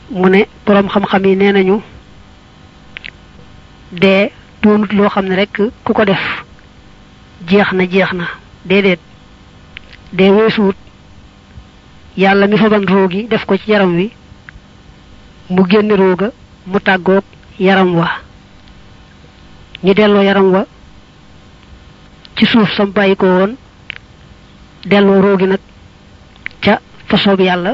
mu ne boroom xam-xam yi nee nañu dee doonut loo xam ne rek ku ko def jeex na jeex na déedéet dee weesuwut yàlla mi faban roogi def ko ci yaram wi mu génne rooga mu tàggoog yaram wa ñu delloo yaram wa ci suuf sam bàyyi ko woon delloo roogi nag ca façon bi yàlla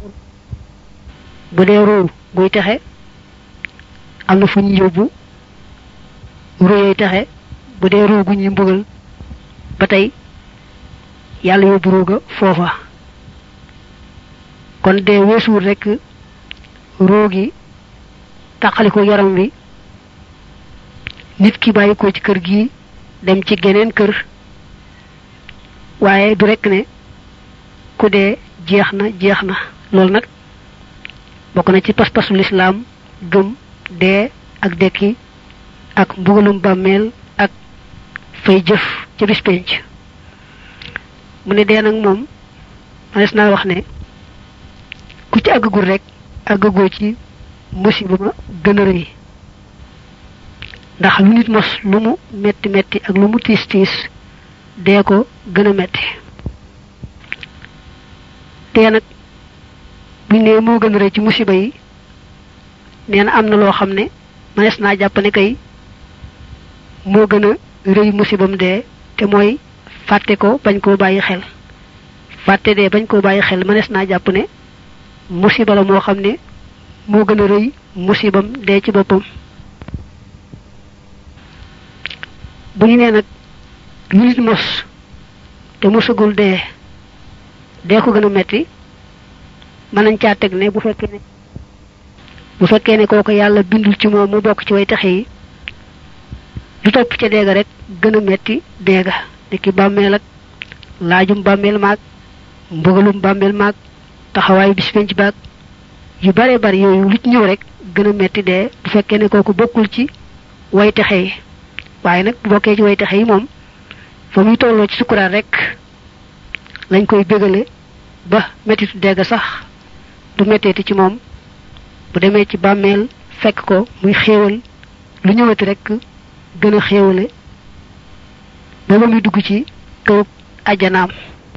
bu dee roo guy texe am na fu ñu yóbbu róoyey texe bu dee roo gu ñuy mbugal ba tey yàlla yóbbu rooga foofa kon dee weesuwul rekk roo gi tàqaliko yaram wi nit ki bàyyi ko ci kër gi dem ci geneen kër waaye du rekk ne ku dee jeex na jeex na loolu nag bokk na ci pas-pasu lislaam gëm dee ak dekki ak mbugalum bàmmeel ak fay jëf ca bis penc mu ne dee nag moom manes naa wax ne ku ci àggagul rek àggagoo ci musiba ma gën a rëy ndax lu nit mos lu mu metti metti ak lu mu tiis tiis dee ko gën a metti dee nag buñ ne moo gën a rëy ci musiba yi nee na am na loo xam ne manes naa jàpp ne kay moo gën a rëy musibam dee te mooy fàtte ko bañ koo bàyyi xel fàtte dee bañ koo bàyyi xel manes naa jàpp ne musiba la moo xam ne moo gën a rëy musibam dee ci boppam bu ñu nee nag lu nit mos te mosagul dee dee ko gën a metti mën nañ caa teg ne bu fekkee ne bu fekkee ne kooku yàlla bindul ci moom mu bokk ci way taxe yi lu topp ca deega rek gën a metti deega niki bàmmeel ak laajum bàmmeel maag mbugalum bàmmeel maag taxawaayu bis penc baag yu bare bari yooyu lu ci ñëw rek gën a metti dee bu fekkee ne kooku bokkul ci way taxe yi waaye nag bu bokkee ci way taxe yi moom fa muy tolloo ci sukuraat rek lañ koy bégale ba mettitu deega sax du metteeti ci moom bu demee ci bàmmeel fekk ko muy xéewal lu ñëwati rek gën a xéewale ba ba muy dugg ci kërub ajjanaam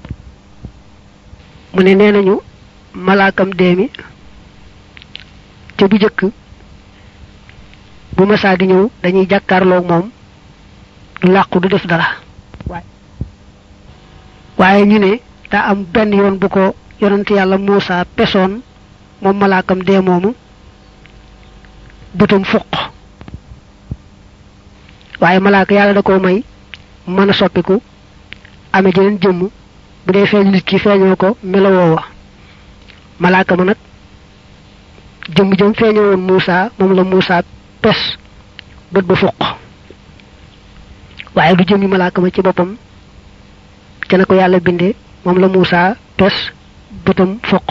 mu ne nee nañu malaakam dee mi te bu jëkk bu masaa di ñëw dañuy jàkkaarloog moom du làqu du def dara waaye ñu ne daa am benn yoon bu ko yonent yàlla Muusa pesoon moom malaakam dee moomu bëtam fuq waaye malaaka yàlla da koo may mën a soppiku ame jeneen jëmm bu dee feeñ nit ki feeñoo ko melowoowa malaaka ma nag jëmm jëm feeñoo woon Muusa moom la Muusa pes bët ba fuq waaye du jëmmi malaaka ma ci boppam te na ko yàlla binde moom la Muusa pes bëtam fuq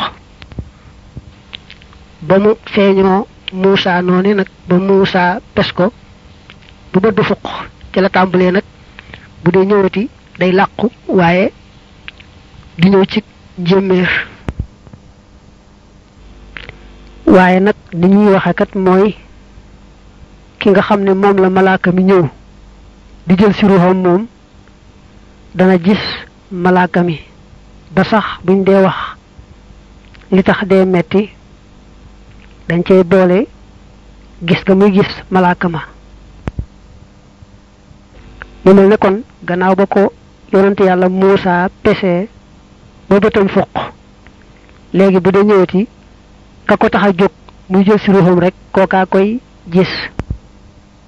ba mu feeñoo Muusa noonu nag ba Muusa pes ko bu bët ba fuq ci la tàmbalee nag bu dee ñëwati day làqu waaye di ñëw ci njéeméer waaye nag ni ñuy waxe kat mooy ki nga xam ne moom la malaaka mi ñëw di jël si ruuxam moom dana gis malaaka mi ba sax buñ dee wax li tax dee metti dañ cay boole gis nga muy gis malaaka ma mu mel ne kon gannaaw ba ko yonante yàlla Muusa pese ba bëtam fuq léegi bu dee ñëwati ka ko tax a jóg muy jël si ruuxam rek kookaa koy gis